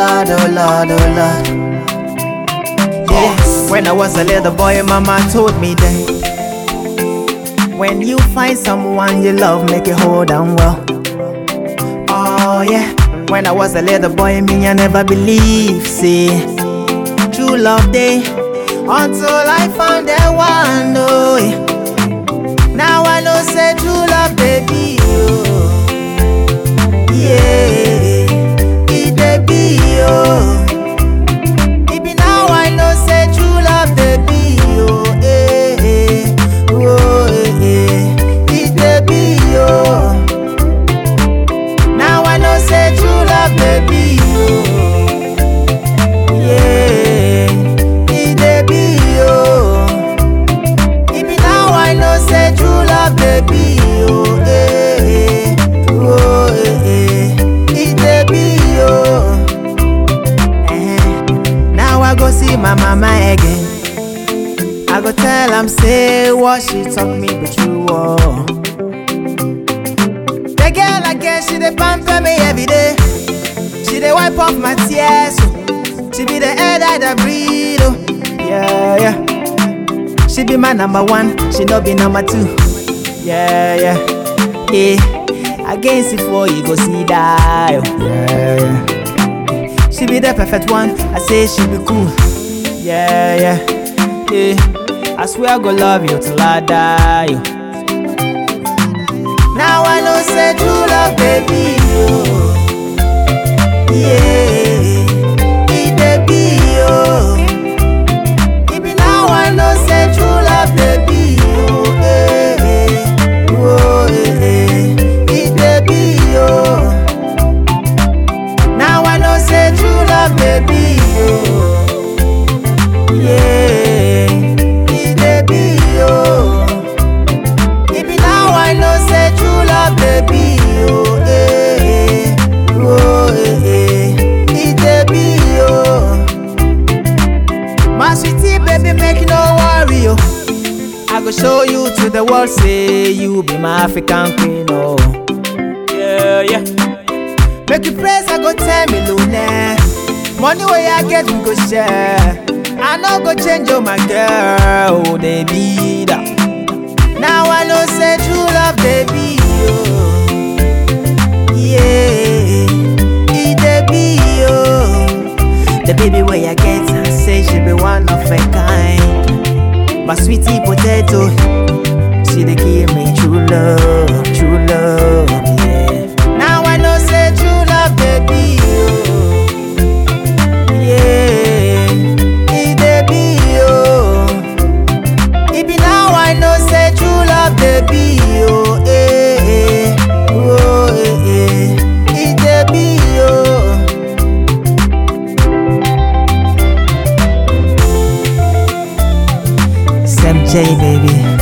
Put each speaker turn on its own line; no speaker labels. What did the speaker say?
Lord, oh Lord, oh Lord. Yeah, when I was a little boy, Mama told me that when you find someone you love, make it hold on well. Oh yeah, when I was a little boy, me I never believed, see, true love day until I found that one. Oh yeah. Now I know say true love, baby. Oh. Yeah, it dey be oh. It be now I know say true love dey be oh. Eh, eh, oh eh, eh. It dey be oh. Now I know say true love dey be oh. Yeah, it dey be oh. It be now I know say true love dey be oh. Eh, eh, oh eh, eh. It dey be oh. Eh, Now I go see my mama again. I go tell am say what she talk me be true oh. The girl again she dey pamper me every day. She dey wipe off my tears. Oh. She be the air that I breathe. Oh. Yeah yeah. She be my number one. She no be number two. Yeah yeah. Yeah. Against it for you go see die. Oh. Yeah yeah. She be the perfect one. I say she be cool. Yeah, yeah, yeah. I swear I go love you till I die. oh. Now I know say true love, baby. Oh. Yeah, it dey be oh. It be now I know say true love, baby. Oh, eh, eh. oh, eh, eh. it dey be oh. Now I know say true love, baby. Oh. Yeah, it dey be oh. It be now I know say true love, baby. Oh, eh, eh. oh, eh, eh. it dey be oh. My sweetie, baby, make you no worry oh. I go show you to the world, say you be my African queen oh. Yeah, yeah. Make you praise, I go tell me Luna. Money where I get, we go share. I no go change, oh my girl, oh they be that. Now I know say true love, baby. Oh. Yeah, it dey be oh. The baby where I get, I say she be one of a kind. My sweetie potato, she dey give me true love, true love. Yeah. Now I know say true love, baby. Oh. Yeah, it dey be oh. It be now I know say true love dey be oh. Eh, eh. Oh, eh, eh. It dey be oh. Sam J baby.